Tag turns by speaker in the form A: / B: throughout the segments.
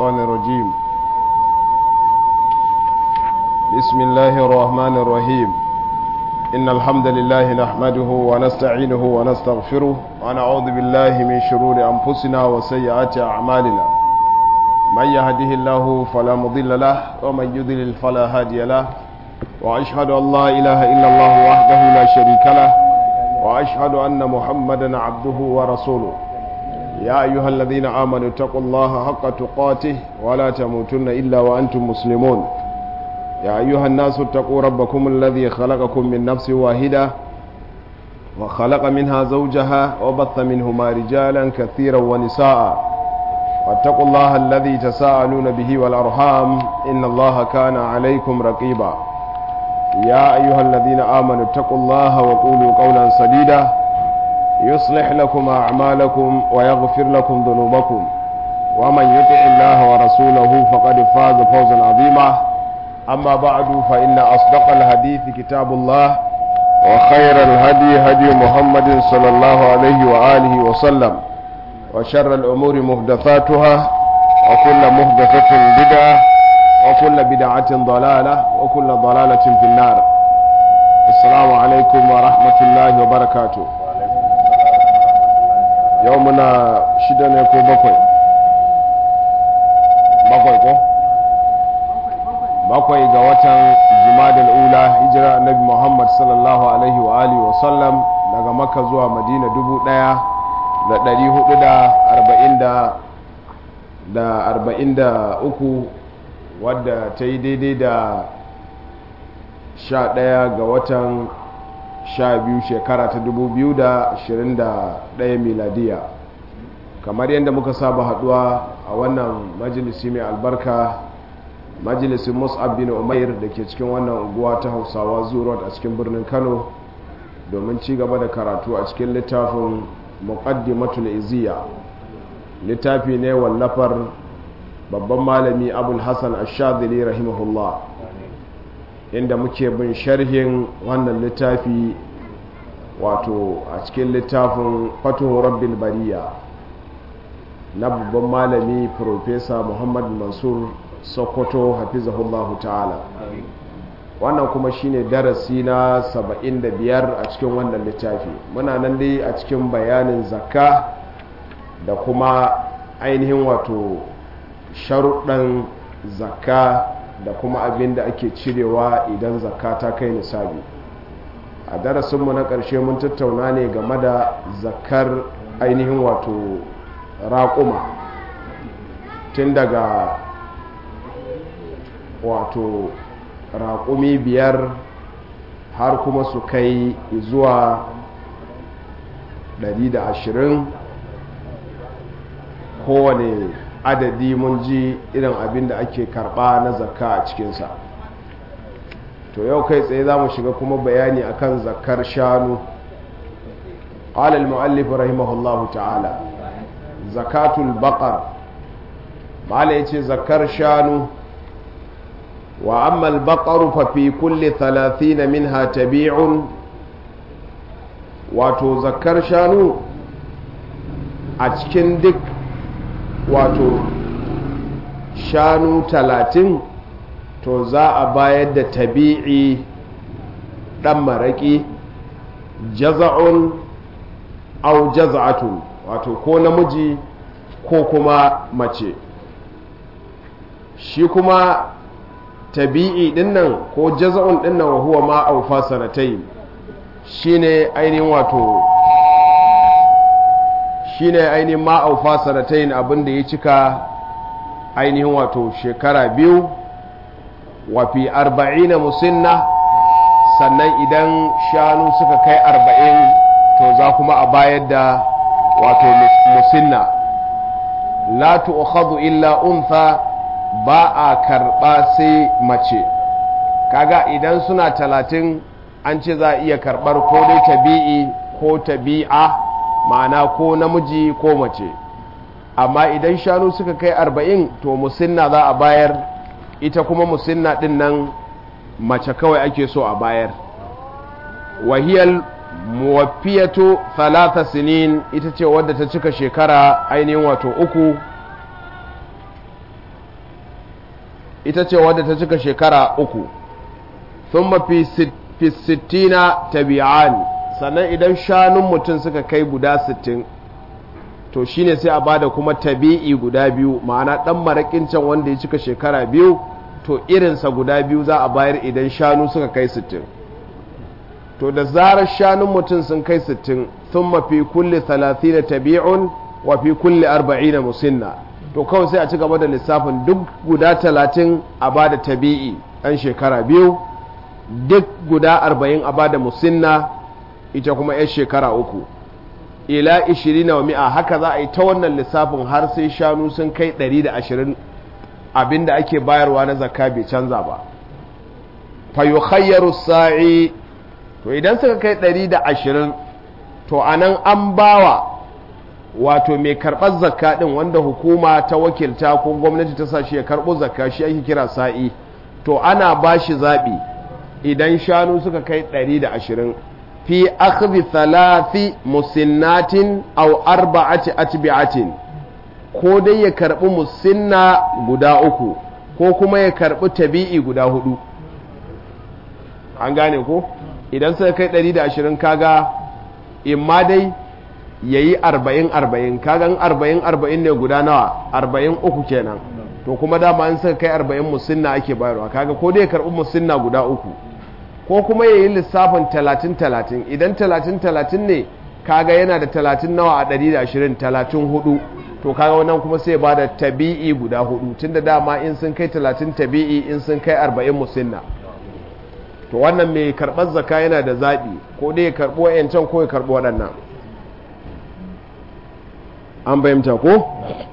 A: الشيطان الرجيم بسم الله الرحمن الرحيم إن الحمد لله نحمده ونستعينه ونستغفره ونعوذ بالله من شرور أنفسنا وسيئات أعمالنا من يهده الله فلا مضل له ومن يضلل فلا هادي له وأشهد أن لا إله إلا الله وحده لا شريك له وأشهد أن محمدا عبده ورسوله يا أيها الذين آمنوا اتقوا الله حق تقاته ولا تموتن إلا وأنتم مسلمون يا أيها الناس اتقوا ربكم الذي خلقكم من نفس واحدة وخلق منها زوجها وبث منهما رجالا كثيرا ونساء واتقوا الله الذي تساءلون به والأرحام إن الله كان عليكم رقيبا يا أيها الذين آمنوا اتقوا الله وقولوا قولا سديدا يصلح لكم أعمالكم ويغفر لكم ذنوبكم ومن يطع الله ورسوله فقد فاز فوزا عظيما أما بعد فإن أصدق الحديث كتاب الله وخير الهدي هدي محمد صلى الله عليه وآله وسلم وشر الأمور مهدثاتها وكل مهدثة بدعة وكل بدعة ضلالة وكل ضلالة في النار السلام عليكم ورحمة الله وبركاته يومنا شدنا كو بكوي بكوي كو bakwai ga watan jumadal ula hijira annabi muhammad sallallahu alaihi wa alihi wa sallam daga makka zuwa madina dubu daya da dari hudu da arba'in da da arba'in da uku wadda ta yi daidai da sha daya ga watan sha biyu shekara ta dubu biyu da ashirin da daya miladiya kamar yadda muka saba haduwa a wannan majalisi mai albarka majalisin mus'ab bin umair da ke cikin wannan unguwa ta hausawa zuwa a cikin birnin kano domin ci gaba da karatu a cikin littafin muqaddimatul iziya littafi ne wallafar babban malami abul hassan ashadili rahimahullah inda muke bin sharhin wannan littafi wato a cikin littafin fatuhu rabbil bariya na babban malami profesa muhammad mansur sokoto hafizahullahu ta'ala wannan kuma shine darasi na 75 a cikin wannan littafi muna nan dai a cikin bayanin zakka da kuma ainihin wato sharuɗan zakka da kuma abin da ake cirewa idan zakka ta kai nisabi a darasinmu na ƙarshe mun tattauna ne game da zakkar ainihin wato raƙuma tun daga wato raƙumi biyar har kuma su kai zuwa 120 kowane adadi mun ji irin abin da ake karɓa na zakka a cikinsa to yau kai tsaye za mu shiga kuma bayani akan zakkar shanu قال المؤلف رحمه الله تعالى زكاة البقر ما yace zakar shanu وأما البقر ففي كل ثلاثين منها تبيع wato zakar shanu a cikin duk wato shanu talatin to za a bayar da tabi'i ɗan maraƙi jaza'un au jaza'atun wato ko namiji ko kuma mace shi kuma tabi'i dinnan ko jaza'un dinnan wa huwa ma aufa sanatai shine ainihin wato shine ainihin ma aufa sanatai abinda ya cika ainihin wato shekara biyu wa fi arba'ina musinna sannan idan shanu suka kai arba'in to za kuma a bayar da wato musinna la tu'khadhu illa untha ba a karɓa sai mace kaga idan suna talatin an ce za a iya karɓar ko dai tabi'i ko tabi'a ma'ana ko namiji ko mace amma idan shanu suka kai arba'in to musinna za a bayar ita kuma musinna ɗin nan mace kawai ake so a bayar wahiyar muwafiyatu talata sinin ita ce wadda ta cika shekara ainihin wato uku ita ce wadda ta cika shekara uku sun mafi sittina tabi'an sannan idan shanun mutum suka kai guda sittin to shine sai a bada kuma tabi'i guda biyu ma'ana ɗan maraƙin can wanda ya cika shekara biyu to irinsa guda biyu za a bayar idan shanu suka kai sittin to da zarar shanun mutum sun kai sittin sun mafi kulle talatin tabi'un wa fi kulle arba'in musinna to kawai sai a ci gaba da lissafin duk guda talatin a ba da tabi'i ɗan shekara biyu duk guda arba'in a ba da musinna ita kuma 'yan shekara uku ila ishirin wa mi'a haka za a yi ta wannan lissafin har sai shanu sun kai ɗari da ashirin abinda ake bayarwa na zakka bai canza ba fa yukhayyaru sa'i to idan suka kai ɗari da ashirin to anan an bawa wato mai karɓar zakka ɗin wanda hukuma ta wakilta ko gwamnati ta sa shi ya karɓo zakka shi ake kira sa'i to ana ba shi zaɓi idan shanu suka kai ɗari da ashirin fi akhdhi thalathi musinnatin aw arba'ati atbi'atin ko dai ya karɓi musinna guda uku ko kuma ya karɓi tabi'i guda hudu an gane ko idan suka kai 120 kaga imma dai ya yi 40-40 kagan 40-40 ne guda nawa 43 kenan to kuma dama in suka kai 40 musinna ake bayarwa kaga ko dai ya karɓi musinna guda uku ko kuma ya yi lissafin 30-30 idan 30-30 ne kaga yana da 30 nawa a 120 34 to kaga wannan kuma sai ba da tabi'i guda hudu tunda dama in sun kai 30 tabi'i in sun kai 40 musinna to wannan mai karɓar zaka yana da zaɓi ko dai ya karɓo yancan ko ya karɓo waɗannan an bayyanta ko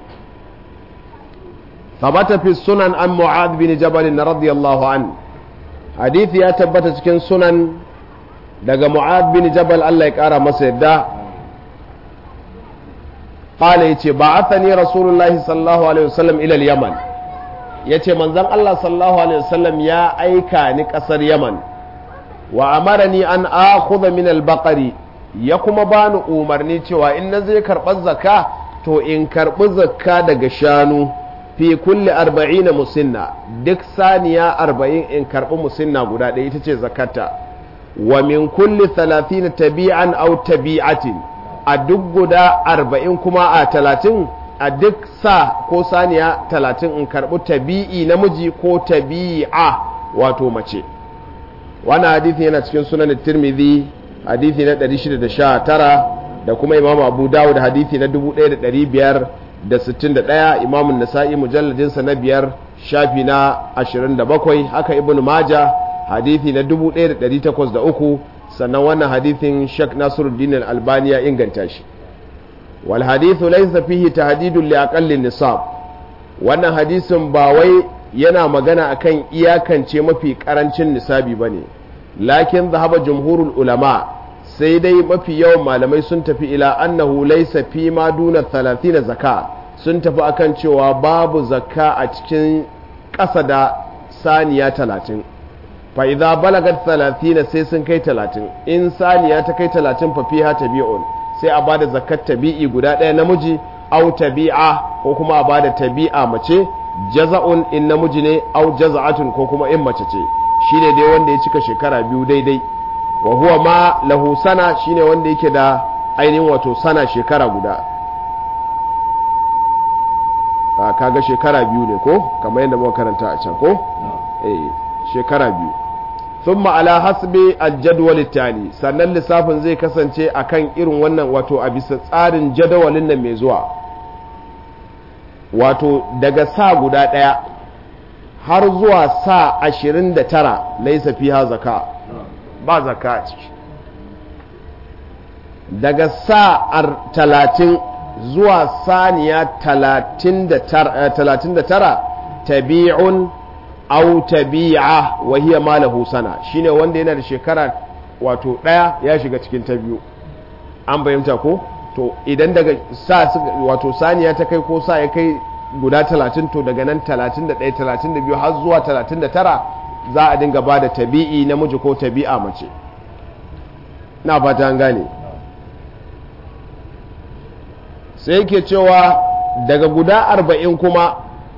A: tabata fi sunan an mu'ad bin jabal radiyallahu an hadithi ya tabbata cikin sunan daga mu'ad bin jabal Allah ya kara masa yadda qala yace ba'athani rasulullahi sallallahu alaihi wasallam ila al-yaman yace manzon Allah sallallahu alaihi wasallam ya aika ni kasar yaman wa amarani an akhudha min al-baqari ya kuma bani umarni cewa in na zai karɓar zakka to in karɓi zakka daga shanu fi kulli arba'ina musinna duk saniya arba'in in karɓi musinna guda ɗaya ita ce zakata wa min kulli talatin tabi'an au tabi'atin a duk guda arba'in kuma a talatin a duk sa ko saniya talatin in karɓi tabi'i namiji ko tabi'a wato mace wannan hadithi yana cikin sunan tirmidhi hadithi na 619 da kuma imamu abu dawud hadithi na 1561 imamun nasa'i mujalladinsa na biyar shafi na 27 haka ibn maja hadithi na 1803 sannan wannan hadithin shek nasiruddin al-albani ya inganta shi wal hadithu laysa fihi tahdidun li aqalli nisab wannan hadisin ba wai yana magana akan iyakance mafi karancin nisabi bane lakin zahaba jumhurul ulama sai dai mafi yawan malamai sun tafi ila annahu laysa fi ma duna 30 zaka sun tafi akan cewa babu zakka a cikin ƙasa da saniya 30 fa idza balagat 30 sai sun kai 30 in saniya ta kai 30 fa fiha tabi'un sai a bada zakat tabi'i guda ɗaya namiji au tabi'a ko kuma a bada tabi'a mace jaza'un in namiji ne au jaza'atun ko kuma in mace ce shine dai wanda ya cika shekara biyu daidai wa huwa ma lahu sana shine wanda yake da ainihin wato sana shekara guda a kaga shekara biyu ne ko kamar yadda muka karanta a can ko eh shekara biyu thumma ala hasbi aljadwal tali sannan lissafin zai kasance akan irin wannan wato a bisa tsarin jadawalin nan mai zuwa wato daga sa guda ɗaya har zuwa sa ashirin da tara laisa fiha zaka ba zaka a ciki daga sa talatin zuwa saniya talatin da tara tabi'un au tabi'a wa hiya malahu sana shine wanda yana da shekara wato ɗaya ya shiga cikin ta biyu an bayyanta ko to idan daga sa wato saniya ta kai ko sa ya kai guda talatin to daga nan talatin da ɗaya talatin da biyu har zuwa talatin da tara za a dinga ba da tabi'i namiji ko tabi'a mace na fata an gane sai yake cewa daga guda arba'in kuma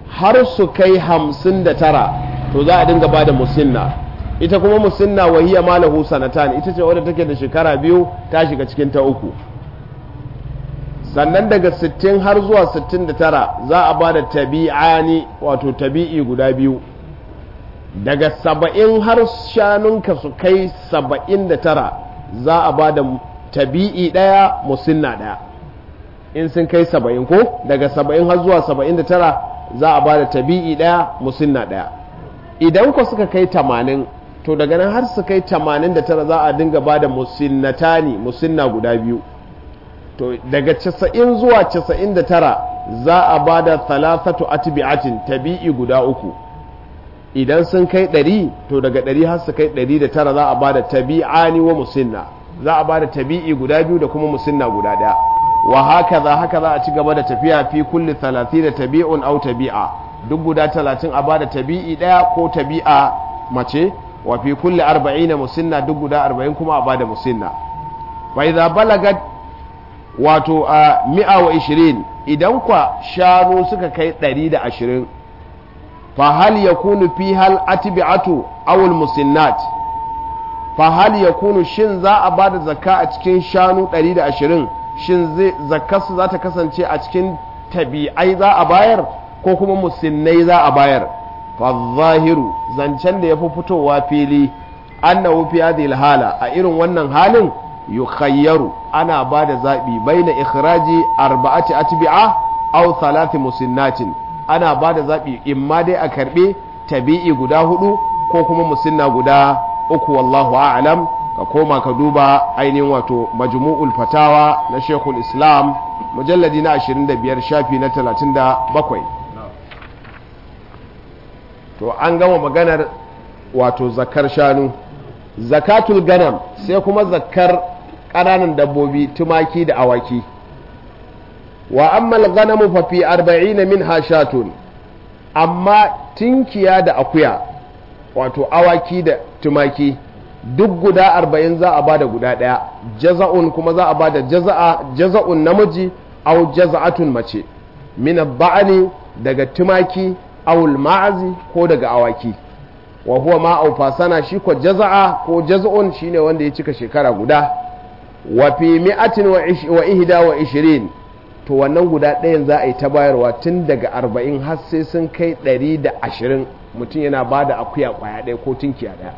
A: har su kai hamsin da tara to za a dinga ba da musinna ita kuma musinna wahiya malahu sanatan ita ce wadda take da shekara biyu ta shiga cikin ta uku sannan daga 60 har zuwa 69 za a ba da tabi'ani wato tabi'i guda biyu daga 70 har shanunka su kai 79 za a ba da tabi'i ɗaya musinna ɗaya in sun kai 70 ko daga 70 har zuwa 79 za a ba da tabi'i ɗaya musinna ɗaya idan ku suka kai 80 to daga nan har su kai 89 za a dinga ba da musinnatani musinna guda biyu to daga 90 zuwa 99 za a ba da thalathatu atbi'atin tabi'i guda uku idan sun kai 100 to daga 100 har su kai 109 za a ba da tabi'ani wa musinna za a ba da tabi'i guda biyu da kuma musinna guda daya wa haka za haka za a ci gaba da tafiya fi kulli 30 tabi'un aw tabi'a duk guda 30 a ba da tabi'i daya ko tabi'a mace wa fi kulli 40 musinna duk guda 40 kuma a ba da musinna fa idza balagat wato a mi'a wa ishirin idan kwa shanu suka kai ɗari da ashirin fa hal ya kunu fi hal atibi'atu awul musinnat fa hal ya kunu shin za a ba da zakka a cikin shanu ɗari da ashirin shin zai zakkarsu za ta kasance a cikin tabi'ai za a bayar ko kuma musinnai za a bayar fa zahiru zancen da ya fi fitowa fili annahu fi hadhihi hala a irin wannan halin yukhayyaru ana ba da zaɓi bai na ikhraji arba'ati atbi'a aw thalathi musinnatin ana ba da zaɓi imma dai a karɓe tabi'i guda hudu ko kuma musinna guda uku wallahu a'lam ka koma ka duba ainihin wato majmu'ul fatawa na shekul islam mujalladi na 25 shafi na 37 to an gama maganar wato zakar shanu zakatul ganam sai kuma zakar ƙananan dabbobi tumaki da awaki wa ammal ganamu fa fi arba'ina min hashatun amma tinkiya da akuya wato awaki da tumaki duk guda arba'in za a bada guda ɗaya jaza'un kuma za a bada jaza'a jaza'un namiji au jaza'atun mace min ba'ani daga tumaki awul ma'azi ko daga awaki wa huwa ma aufa sana shi ko jaza'a ko jaza'un shine wanda ya cika shekara guda wa fi mi'atin wa ihda wa ishirin to wannan guda ɗayan za a yi ta bayarwa tun daga arba'in har sai sun kai ɗari da ashirin mutum yana ba da akuya ƙwaya ɗaya ko tunkiya ɗaya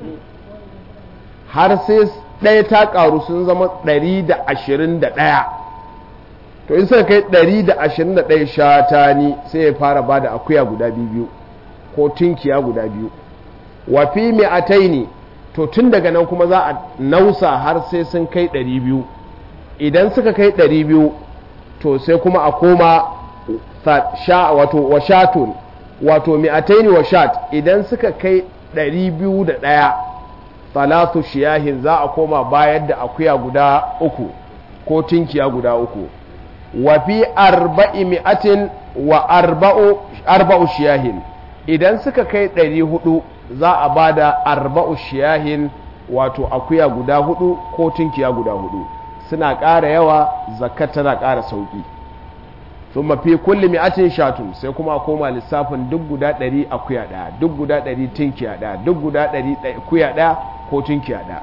A: har sai ɗaya ta ƙaru sun zama ɗari da ashirin da ɗaya to in suka kai ɗari da ashirin da ɗaya shatani sai ya fara ba da akuya guda biyu ko tunkiya guda biyu wa fi mi'ataini to tun daga nan kuma za a nausa har sai sun kai 200 idan suka kai 200 to sai kuma a koma wato washatun wato mi'ataini washat idan suka kai 201 talatu shiyahin za a koma bayar da akuya guda uku ko tinkiya guda uku wa fi arba'i mi'atin wa arba'u shiyahin idan suka kai 400 za a ba da arba'u shiyahin wato akuya guda hudu ko tunkiya guda hudu suna ƙara yawa zakat tana ƙara sauƙi sun mafi kulli mi'atin shatun sai kuma a koma lissafin duk guda ɗari akuya ɗaya duk guda ɗari tunkiya ɗaya duk guda ɗari akuya ɗaya ko tunkiya ɗaya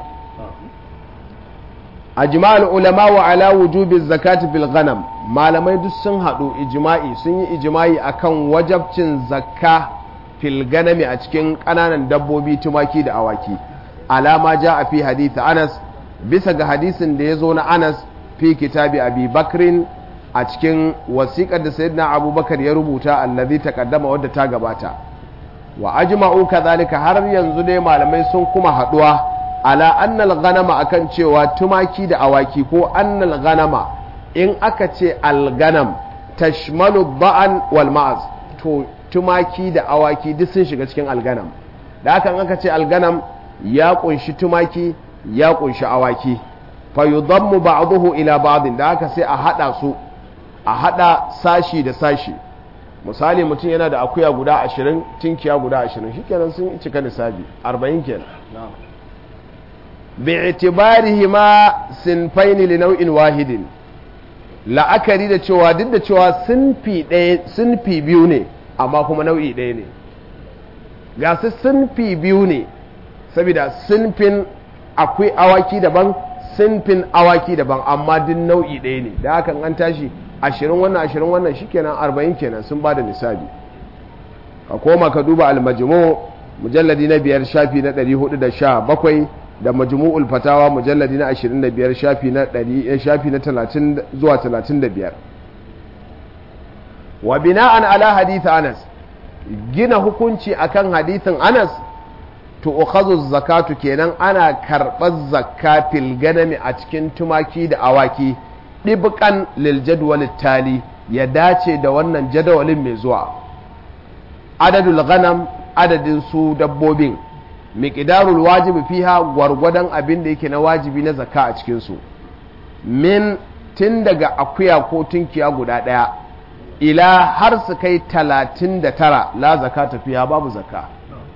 A: a jima'al ulama wa ala wujubi zakati bil ghanam malamai duk sun haɗu ijima'i sun yi ijima'i akan wajabcin zakka fil ganami a cikin ƙananan dabbobi tumaki da awaki alama ja a fi hadith anas bisa ga hadisin da ya zo na anas fi kitabi abi bakrin a cikin wasiƙar da sayyidina abubakar ya rubuta allazi taqaddama wadda ta gabata wa ajma'u kadhalika har yanzu dai malamai sun kuma haɗuwa ala annal ganama akan cewa tumaki da awaki ko annal ganama in aka ce alganam tashmalu ba'an wal ma'az to tumaki da awaki duk sun shiga cikin alganam da haka aka ce alganam ya kunshi tumaki ya kunshi awaki fa yudammu ba'dahu ila ba'din da haka sai a hada su a hada sashi da sashi misali mutum yana da akuya guda 20 tinkiya guda 20 shikenan sun cika nisabi 40 kenan bi'tibarihima sinfaini li nau'in wahidin la'akari da cewa duk da cewa sinfi ɗaya sinfi biyu ne amma kuma nau'i ɗaya ne ga su sinfi biyu ne saboda sinfin akwai awaki daban sinfin awaki daban amma duk nau'i ɗaya ne da hakan an tashi ashirin wannan ashirin wannan shikenan arba'in kenan sun ba da nisabi ka koma ka duba almajmu mujalladi na biyar shafi na ɗari hudu da sha bakwai da majmu'ul fatawa mujalladi na ashirin da biyar shafi na ɗari shafi na talatin zuwa talatin da biyar wa bina'an ala hadith anas gina hukunci akan hadithin anas to ukhazu zakatu kenan ana karɓar zakka fil ganami a cikin tumaki da awaki ɗibƙan lil jadwal tali ya dace da wannan jadawalin mai zuwa adadul ghanam adadin su dabbobin miqdarul wajibi fiha gwargwadon abin da yake na wajibi na zakka a cikin su min tun daga akuya ko tunkiya guda ɗaya ila har su kai talatin da tara la zakata fiha babu zakka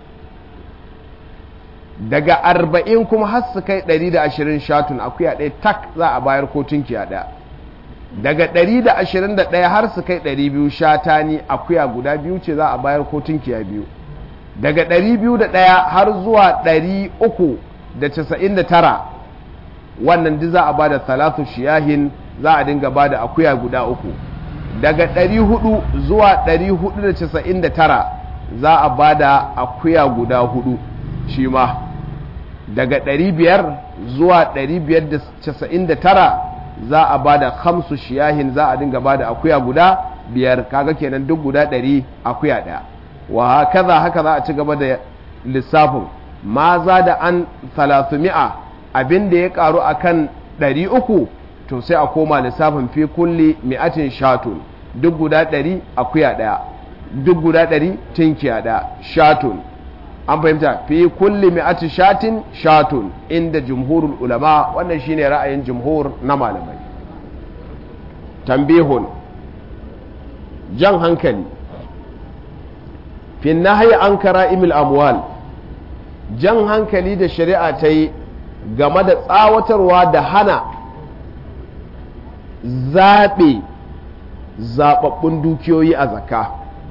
A: daga arba'in kuma har su kai ɗari da ashirin shatun akuya ɗaya tak za a bayar ko tunkiya ɗaya daga ɗari da ashirin da ɗaya har su kai ɗari biyu shatani akuya guda biyu ce za a bayar ko tunkiya biyu daga ɗari biyu da ɗaya har zuwa ɗari uku da casa'in da tara wannan duk za a ba da talatu shiyahin za a dinga ba da akuya guda uku daga ɗari hudu zuwa ɗari hudu da casa'in da tara za a ba da akuya guda hudu shi ma daga 500 zuwa 599 za a ba da hamsu shiyahin za a dinga ba da akuya guda biyar kaga kenan duk guda 100 akuya daya wa kaza haka za a ci gaba da lissafin ma za da an 300 abin da ya karu akan 300 to sai a koma lissafin fi kulli mi'atin shatun duk guda 100 akuya daya duk guda 100 tinkiya daya shatun an fahimta fi kulli mi'ati shatin shatun inda jumhurul ulama wannan shine ra'ayin jumhur na malamai tambihun jan hankali fi nahyi an kara'imil amwal jan hankali da shari'a ta yi game da tsawatarwa da hana zaɓe zaɓaɓɓun dukiyoyi a zakka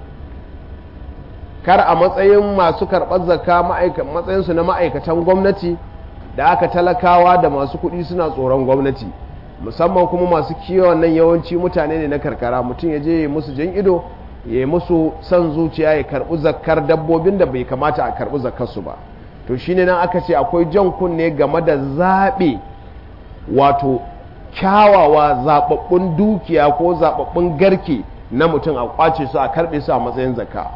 A: kar a matsayin masu karɓar zakka matsayinsu na ma'aikatan gwamnati da aka talakawa da masu kuɗi suna tsoron gwamnati musamman kuma masu kiwon nan yawanci mutane ne na karkara mutum ya je ya musu jan ido ya yi musu son zuciya ya karɓi zakkar dabbobin da bai kamata a karɓi zakkarsu ba to shine nan aka ce akwai jan kunne game da zaɓe wato kyawawa zaɓaɓɓun dukiya ko zaɓaɓɓun garke na mutum a kwace su a karɓe su a matsayin zakka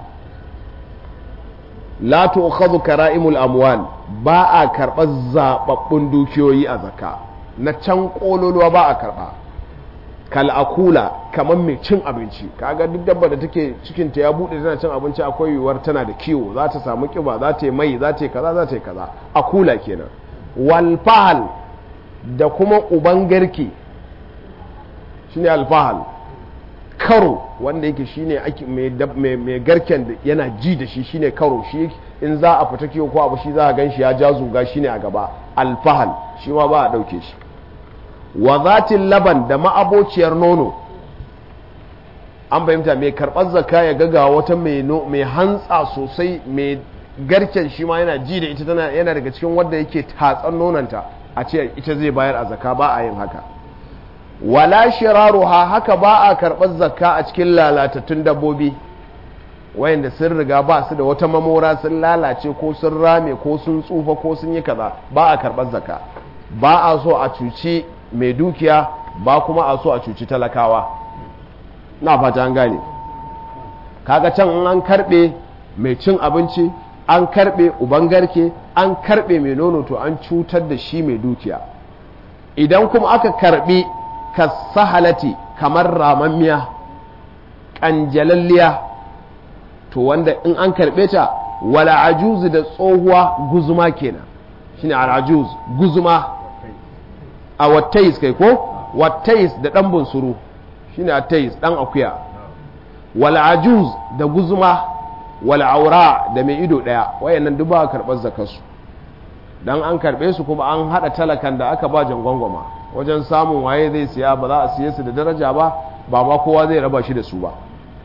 A: la tu'khadhu kara'imul amwal ba a karɓar zaɓaɓɓun dukiyoyi a zakka na can ƙololuwa ba a karɓa kal akula kamar mai cin abinci kaga duk dabba da take cikin ta ya bude tana cin abinci akwai yiwuwar tana da kiwo za ta samu kiba za ta yi mai za ta yi kaza za ta yi kaza akula kenan wal fahal da kuma uban garke shine alfahal karo wanda yake shine ake mai garken da yana ji da shi shine karo shi in za a fita kiwo ko abu shi za a gan shi ya ja zuga shine a gaba alfahal shi ma ba a ɗauke shi wa zatin laban da ma'abociyar nono an fahimta mai karɓar zakka ya gaga wata mai hantsa sosai mai garken shi ma yana ji da ita tana yana daga cikin wanda yake tatsan nonanta a ce ita zai bayar a zakka ba a yin haka wala shiraruha haka ba a karɓar zakka a cikin lalatattun dabbobi wayanda sun riga ba su da wata mamora sun lalace ko sun rame ko sun tsufa ko sun yi kaza ba a karɓar zakka ba a so a cuci mai dukiya ba kuma a so a cuci talakawa na fata an gane kaga can an karɓe mai cin abinci an karɓe uban garke an karɓe mai nono to an cutar da shi mai dukiya idan kuma aka karɓi kasahalati kamar ramammiya ƙanjalalliya to wanda in an karɓe ta wala ajuzu da tsohuwa guzuma kenan shine al'ajuz guzuma a wattais kai ko wattais da ɗan bunsuru shine attais ɗan akuya wala ajuz da guzuma wala aura da mai ido ɗaya wayannan duk ba karɓar zakarsu dan an karɓe su kuma an haɗa talakan da aka ba jangwangwama wajen samun waye zai siya ba za a siye su da daraja ba ba ma kowa zai raba shi da su ba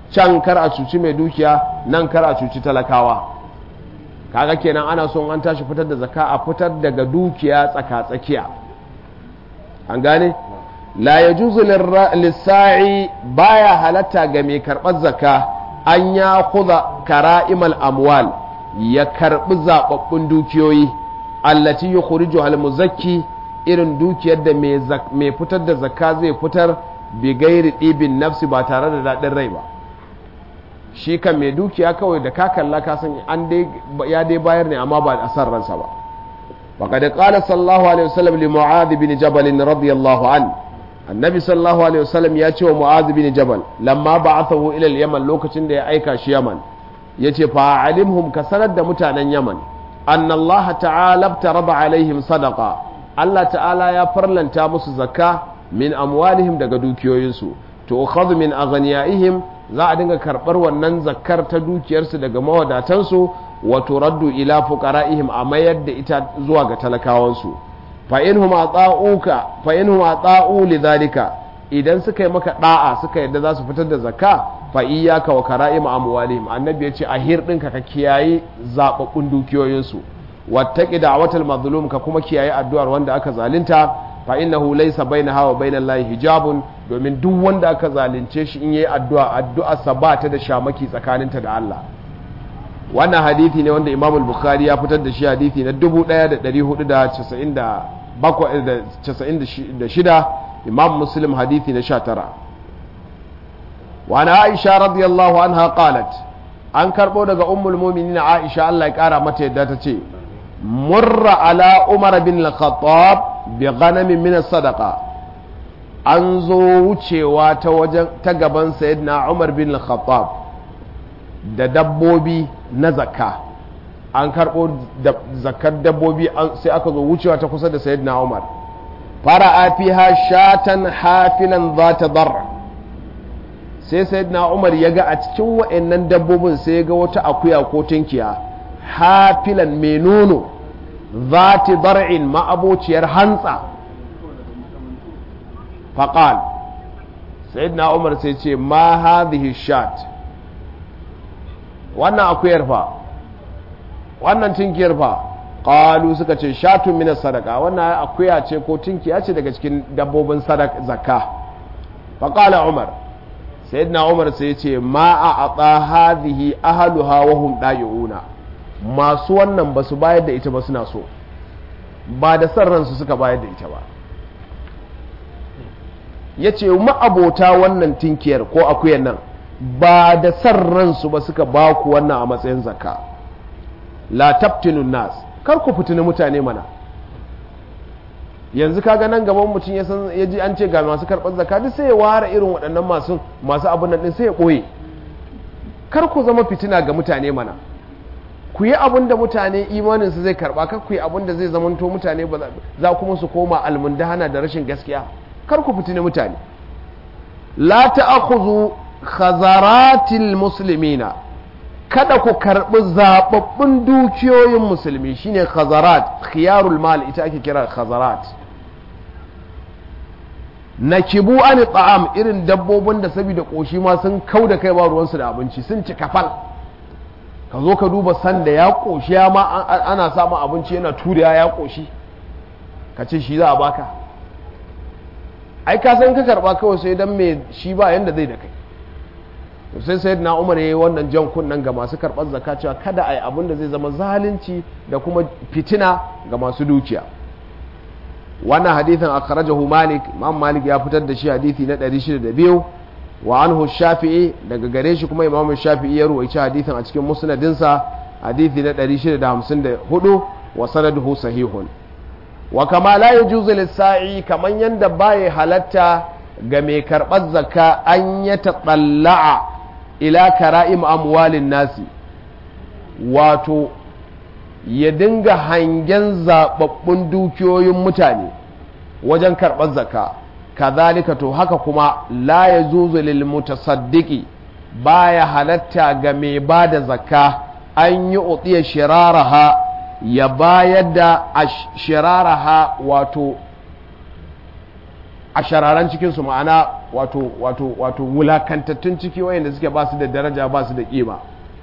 A: can kar a cuci mai dukiya nan kar a cuci talakawa kaga kenan ana son an tashi fitar da zakka a fitar daga dukiya tsaka-tsakiya an gane la ya juzu lissa'i baya halatta ga mai karɓar zakka an ya kuza kara'imal amwal ya karɓi zaɓaɓɓun dukiyoyi allati ya kurijo almuzakki irin dukiyar da mai fitar da zakka zai fitar bi gairi ɗibin nafsi ba tare da daɗin rai ba shi kan mai dukiya kawai da ka kalla ka san an dai ya dai bayar ne amma ba a san ransa ba وقد قال صلى الله عليه وسلم لمعاذ بن جبل رضي الله عنه النبي صلى الله عليه وسلم ياتي ومعاذ بن جبل لما بعثه الى اليمن لوكacin da ya aika shi Yaman yace fa alimhum ka sanar da mutanen Yaman anna Allah ta'ala taraba alaihim sadaqa Allah ta'ala ya farlanta musu zakka min amwalihim daga dukiyoyinsu to ukhadhu min aghniyaihim za a dinga karbar wannan zakkar ta dukiyarsu daga mawadatansu wa turaddu ila fuqara'ihim a mayar da ita zuwa ga talakawansu fa inhum ata'uka fa inhum ata'u lidhalika idan suka yi maka da'a suka yadda za su fitar da zakka fa iyyaka wa kara'im amwalihim annabi ya ce a hirɗinka ka kiyaye zababbun dukiyoyinsu wattaqi da'watal mazlum ka kuma kiyaye addu'ar wanda aka zalunta fa innahu laysa bainaha wa bainal lahi hijabun domin duk wanda aka zalunce shi in yayi addu'a addu'a sa ba ta da shamaki tsakaninta da Allah wannan hadithi ne wanda Imam al-Bukhari ya fitar da shi hadithi na 1496 Imam Muslim hadithi na 19 wa ana Aisha radiyallahu anha qalat an karbo daga ummul mu'minin Aisha Allah ya kara mata yadda ta ce murra ala Umar bin al-Khattab bi ghanamin min sadaqa an zo wucewa ta wajen ta gaban sayyidina Umar bin al-Khattab da dabbobi na zakka an karɓo zakkar dabbobi sai aka zo wucewa ta kusa da sayyidina Umar fara afiha shatan hafilan za ta darra sai sayyidina Umar ya ga a cikin wa'annan dabbobin sai ya ga wata akuya ko tunkiya hafilan mai nono za ta dar'in ma'abociyar hantsa faƙal sayyidina Umar sai ce ma hadhihi shat wannan akuyar fa wannan tinkiyar fa qalu suka ce shatun min sadaka wannan akuya ce ko tinkiya ce daga cikin dabbobin sadaka zakka fa qala umar sayyidina umar sai ce ma a ata hadhihi ahluha wa hum dayuna masu wannan basu bayar da ita ba suna so ba da san ransu suka bayar da ita ba yace ma'abota wannan tinkiyar ko akuyar nan ba da san ransu ba suka ba ku wannan a matsayin zakka la tabtinun nas kar ku fitini mutane mana yanzu kaga nan gaban mutum ya san ya ji an ce ga masu karɓar zakka duk sai ya ware irin waɗannan masu masu abun nan din sai ya ɓoye kar ku zama fitina ga mutane mana ku yi abun da mutane imanin su zai karɓa kar ku yi abun da zai zamanto mutane ba za kuma su koma almundahana da rashin gaskiya kar ku fitini mutane la ta'khudhu khazaratil muslimina kada ku karbi zababbun dukiyoyin musulmi shine khazarat khiyarul mal ita ake kira khazarat nakibu an ta'am irin dabbobin da saboda koshi ma sun kau da kai ba ruwansu da abinci sun ci kafal ka zo ka duba sanda ya koshi ya ma ana samun abinci yana turiya ya koshi ka ce shi za a baka ai ka san ka karba kawai sai dan me shi ba yanda zai da kai sai sai na umar ya yi wannan jan kunnen ga masu karɓar zaka cewa kada a yi abin da zai zama zalunci da kuma fitina ga masu dukiya wannan hadithin a kharajahu malik imam malik ya fitar da shi hadithi na 602 wa anhu shafi'i daga gare shi kuma imam shafi'i ya ruwaici hadithin a cikin musnadinsa hadithi na 654 wa sanaduhu sahihun wa kama la yajuzu lis-sa'i kaman yanda baya halatta ga mai karɓar zakka an ya taɓalla'a ila kara'im amwalin nasi wato ya dinga hangen zaɓaɓɓun dukiyoyin mutane wajen karɓar zakka kazalika to haka kuma la ya zuzu lil mutasaddiki baya halatta ga mai ba da zakka an yi utsiya shiraraha ya bayar da shiraraha wato a shararan cikinsu ma'ana wato wato wato wulakantattun ciki wayanda suke ba su da daraja ba su da kima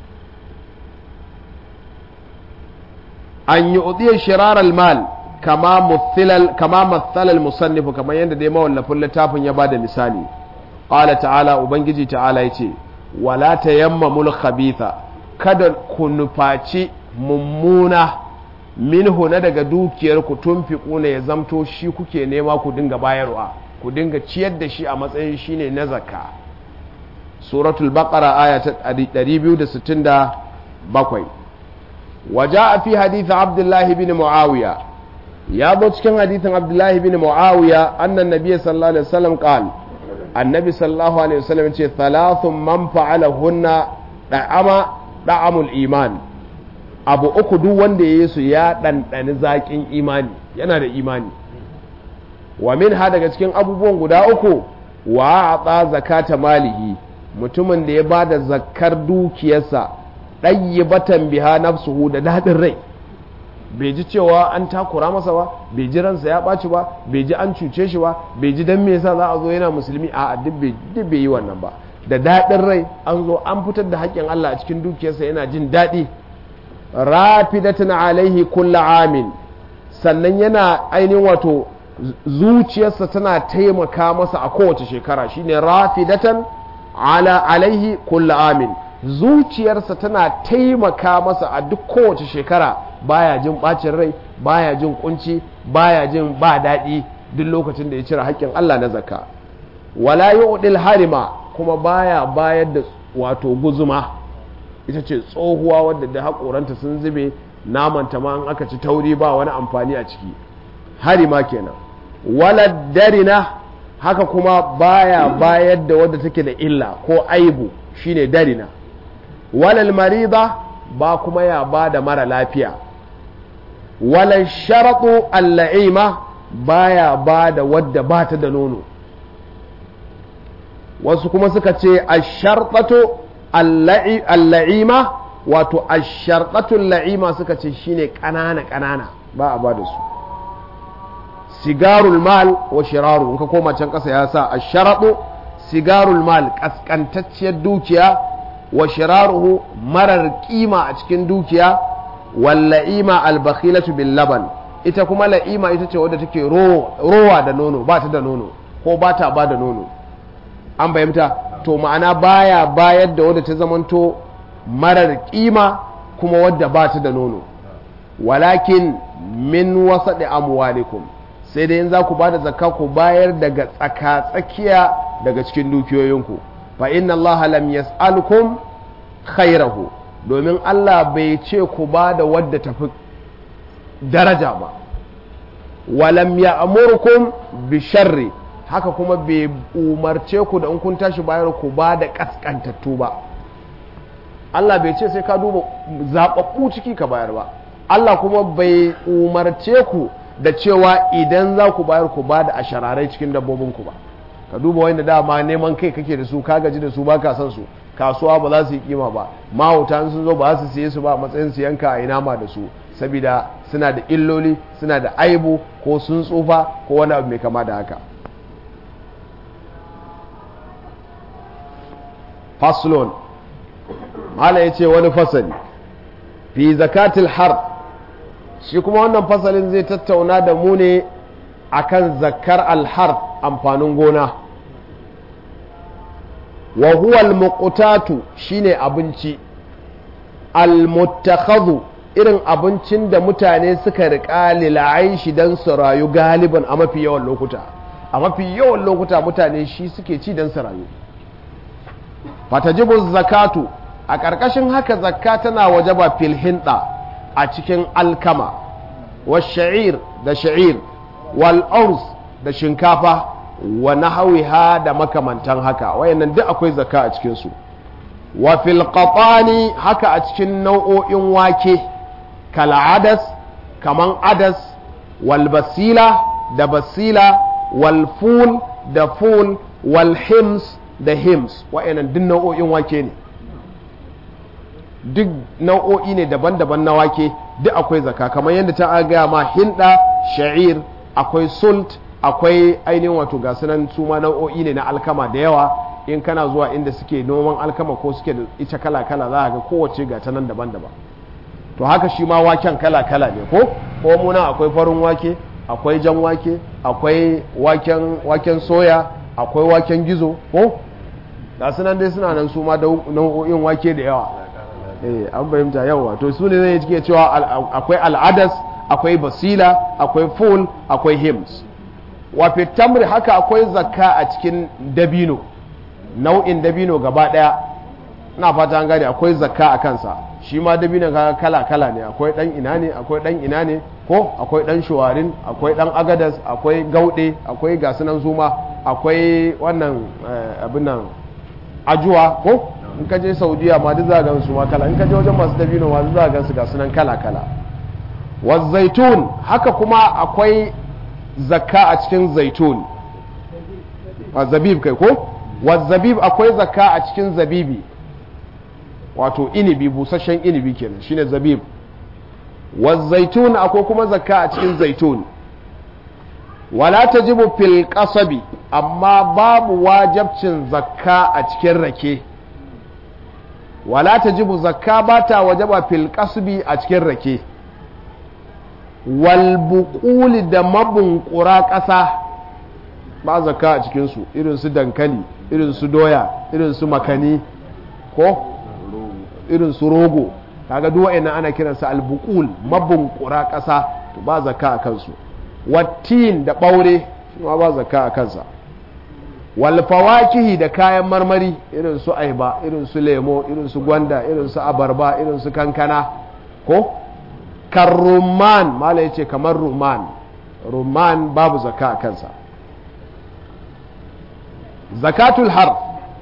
A: an yi udiyar shirarar mal kama mathalal musannifu kamar yadda dai mawallafin littafin ya ba da misali ƙala ta'ala ubangiji ta'ala ya ce wala ta yamma mul khabitha kada ku nufaci mummuna minhu na daga dukiyar ku tunfiquna ya zamto shi kuke nema ku dinga bayarwa ku dinga ciyar da shi a matsayin shine na zakka suratul baqara aya ta 267 وجاء في حديث عبد الله بن معاوية يا بوتشكن حديث عبد الله بن معاوية أن النبي صلى الله عليه وسلم قال النبي صلى الله عليه وسلم ثلاث من فعلهن دعم دعم الإيمان abu uku duk wanda ya yi su ya ɗanɗani zaƙin imani yana da imani wa min ha daga cikin abubuwan guda uku wa a zakata malihi mutumin da ya ba da zakkar dukiyarsa ɗayyibatan biha nafsuhu da daɗin rai bai ji cewa an takura masa ba bai ji ransa ya ɓaci ba bai ji an cuce shi ba bai ji dan me yasa za a zo yana musulmi a duk bai yi wannan ba da daɗin rai an zo an fitar da haƙƙin Allah a cikin dukiyarsa yana jin daɗi rafidatan alaihi kulla amin sannan yana ainihin wato zuciyarsa tana taimaka masa a kowace shekara shine rafidatan ala alaihi kulla amin zuciyarsa tana taimaka masa a duk kowace shekara baya jin bacin rai baya jin kunci baya jin ba daɗi duk lokacin da ya cire haƙƙin Allah na zakka wala yu'dil harima kuma baya bayar da wato guzuma ita ce tsohuwa wadda da haƙoranta sun zube namanta ma an aka ci tauri ba wani amfani a ciki harima kenan wala darina haka kuma baya bayar da wadda take da illa ko aibu shine darina walal marida ba kuma ya ba da mara lafiya walal sharaɗu alla'ima baya ba da wadda ba ta da nono wasu kuma suka ce a sharɗato alla'ima wato a sharɗatu la'ima suka ce shine ƙanana-ƙanana ba a ba da su sigarul mal wa shiraru in ka koma can ƙasa ya sa a sharaɗo sigarul mal ƙasƙantacciyar dukiya wa shiraruhu marar kima a cikin dukiya walla'ima albakhilatu bil laban ita kuma la'ima ita ce wadda take rowa da nono ba ta da nono ko ba ta ba da nono an bayyanta to ma'ana baya bayar da wadda ta zamanto marar kima kuma wadda ba ta da nono walakin min wasaɗi amwalikum sai dai in za ku ba da zakka ku bayar daga tsaka-tsakiya daga cikin dukiyoyinku fa inna Allah lam yas'alukum khairahu domin Allah bai ce ku ba da wadda tafi daraja ba walam ya'murkum bi sharri haka kuma bai umarce ku da in kun tashi bayar ku ba da kaskantattu ba Allah bai ce sai ka duba zaɓaɓɓu ciki ka bayar ba Allah kuma bai umarce ku da cewa idan za ku bayar ku ba da ashararai cikin dabbobinku ba ka duba wanda dama neman kai kake da su ka gaji da su ba ka san su kasuwa ba za su yi kima ba mahauta sun zo ba su siye su ba a matsayin su yanka a nama da su saboda suna da illoli suna da aibu ko sun tsufa ko wani abu mai kama da haka faslon mala ya ce wani fasali fi zakatil har shi kuma wannan fasalin zai tattauna da mu ne akan zakar alhar amfanin gona wa huwa almuqtatu shine abinci almuttakhadhu irin abincin da mutane suka riƙa lil'aishi dan su rayu galiban a mafi yawan lokuta a mafi yawan lokuta mutane shi suke ci dan su rayu fatajibu zakatu a ƙarƙashin haka zakka tana wajaba fil hinda a cikin alkama wa sha'ir da sha'ir wal urs da shinkafa wa nahawiha da makamantan haka wayannan duk akwai zakka a cikin su wa fil qatani haka a cikin nau'o'in wake kal adas kaman adas wal basila da basila wal ful da ful wal hims da hims wayannan duk nau'o'in wake ne duk nau'o'i ne daban-daban na wake duk akwai zakka kamar yadda ta gaya ma hinda sha'ir akwai sult akwai ainihin wato ga sunan su ma nau'o'i ne na alkama da yawa in kana zuwa inda suke noman alkama ko suke da ita kala kala za ga kowace ga ta nan daban-daban to haka shi ma waken kala kala ne ko ko muna akwai farin wake akwai jan wake akwai waken waken soya akwai waken gizo ko ga sunan dai suna nan su ma nau'o'in wake da yawa eh an fahimta yawa to su ne zai cike cewa akwai al'adas akwai basila akwai ful akwai hims wa tamri haka akwai zakka a cikin dabino nau'in dabino gaba daya ina fata an gane akwai zakka a kansa shi ma dabino kala kala ne akwai dan ina ne akwai dan ina ne ko akwai dan shuwarin akwai dan agadas akwai gaude akwai gasunan zuma akwai wannan abin nan ajuwa ko in ka je saudiya ma duk za ga su ma kala in ka je wajen masu dabino ma duk za ga su ga sunan kala kala wa zaitun haka kuma akwai zakka a cikin zaitun a zabib kai ko wa zabib akwai zakka a cikin zabibi wato inibi busasshen inibi kenan shine zabib wa zaitun akwai kuma zakka a cikin zaitun wala tajibu fil qasabi amma babu wajabcin zakka a cikin rake wala tajibu zakka ba ta wajaba fil qasbi a cikin rake wal buquli da mabunkura ƙasa ba zakka a cikin su irin su dankali irin su doya irin su makani ko irin su rogo kaga duk wa'annan ana kiransa al buqul mabunkura ƙasa to ba zakka a kansu wattin da ɓaure shi ma ba zakka a kansa walfawakihi da kayan marmari irin su aiba irin su lemo irin su gwanda irin su abarba irin su kankana ko karruman mala ya ce kamar ruman ruman babu zakka a kansa zakatul har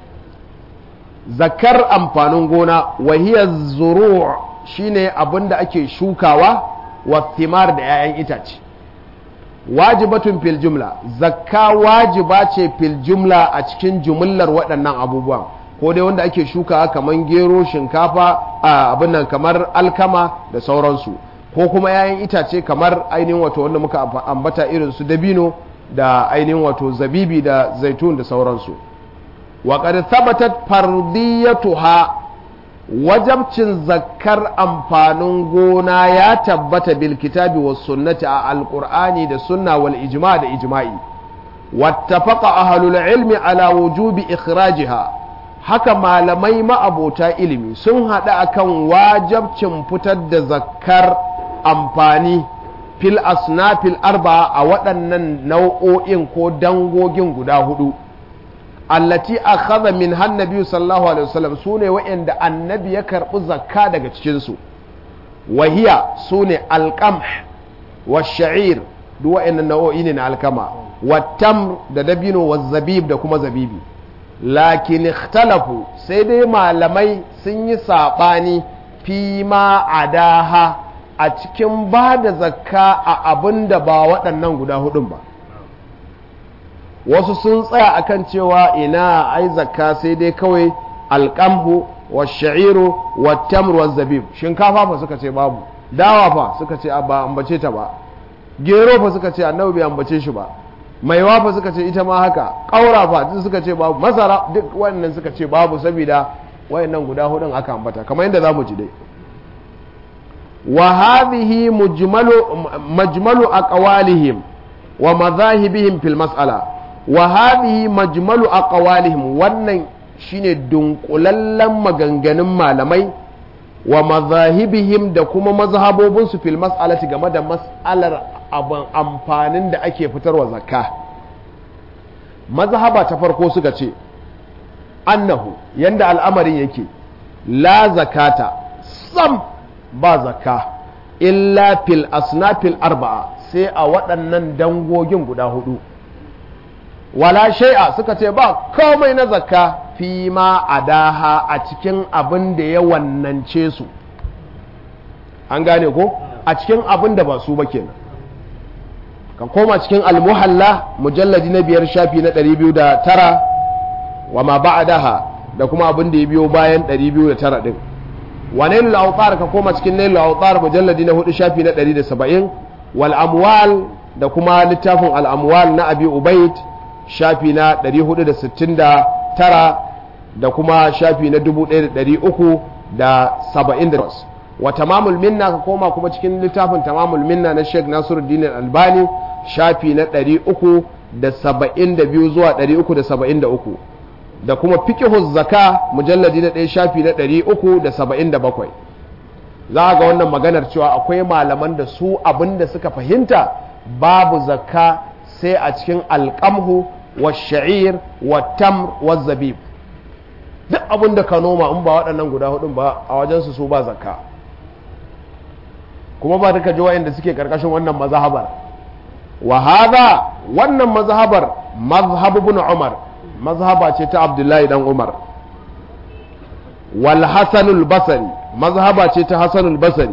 A: zakar amfanin gona wahiyar zuru shine abin da ake shukawa wa thimar da 'ya'yan itace wajibatun fil jumla zakka wajiba ce fil jumla a cikin jumlar waɗannan abubuwan ko dai wanda ake shuka kamar gero shinkafa abin nan kamar alkama da sauransu ko kuma yayin itace kamar ainihin wato wanda muka ambata irin su dabino da ainihin wato zabibi da zaitun da sauransu wa qad thabatat fardiyatuha wajabcin zakkar amfanin gona ya tabbata bil kitabi was sunnati a alqur'ani da sunna wal ijma da ijma'i wattafaqa ahlul ilmi ala wujubi ikhrajiha haka malamai ma'abota ilimi sun haɗa akan wajabcin fitar da zakkar amfani fil asnafil arba'a a waɗannan nau'o'in ko dangogin guda hudu allati akhadha min hannabi sallallahu alaihi wasallam sune wa'anda annabi ya karbi zakka daga cikin su wahiya sune alqamh wash-sha'ir duk wa'annan nau'o'i ne na alkama wattamr da dabino wazzabib da kuma zabibi lakin ikhtalafu sai dai malamai sun yi sabani fi ma adaha a cikin ba da zakka a abin da ba waɗannan guda hudun ba wasu sun tsaya akan cewa ina ai zakka sai dai kawai alƙamhu wa sha'iru wa tamr wa zabib shinkafa fa suka ce babu dawa fa suka ce ba ambace ta ba gero fa suka ce annabi bai ambace shi ba maiwa fa suka ce ita ma haka ƙaura fa duk suka ce babu masara duk wannan suka ce babu saboda wayannan guda hudun aka ambata kamar yadda zamu ji dai wa hadhihi mujmalu majmalu aqwalihim wa madhahibihim fil mas'ala wa hadhihi majmalu aqwalihim wannan shine dunkulallen maganganun malamai wa mazahibihim da kuma mazhabobin su fil mas'alati game da mas'alar abin amfanin da ake fitarwa zakka mazhaba ta farko suka ce annahu yanda al'amarin yake la zakata sam ba zakka illa fil asnafil arba'a sai a waɗannan dangogin guda hudu wala shai'a suka ce ba komai na zakka fi ma adaha a cikin abin da ya wannance su an gane ko a cikin abin da ba su ba kenan ka koma cikin almuhalla mujalladi na biyar shafi na 209 wa ma ba'daha da kuma abin da ya biyo bayan 209 din wa nailul awtar ka koma cikin nailul awtar mujalladi na 4 shafi na 170 wal amwal da kuma littafin al'amwal na abi ubaid shafi na 469 da kuma shafi na 1378 wa tamamul minna ka koma kuma cikin littafin tamamul minna na sheikh nasiruddin albani shafi na 372 zuwa 373 da kuma fiqhuz zaka mujalladi na ɗaya shafi na 377 za ga wannan maganar cewa akwai malaman da su abinda suka fahimta babu zakka sai a cikin alƙamhu wa sha'ir wa tamr wa zabib duk abin da ka noma in ba waɗannan guda hudun ba a wajensu su ba zakka kuma ba duka ji wa'inda suke karkashin wannan mazhabar wa hada wannan mazhabar mazhab ibn umar mazhaba ce ta abdullahi dan umar wal hasanul basri mazhaba ce ta hasanul basri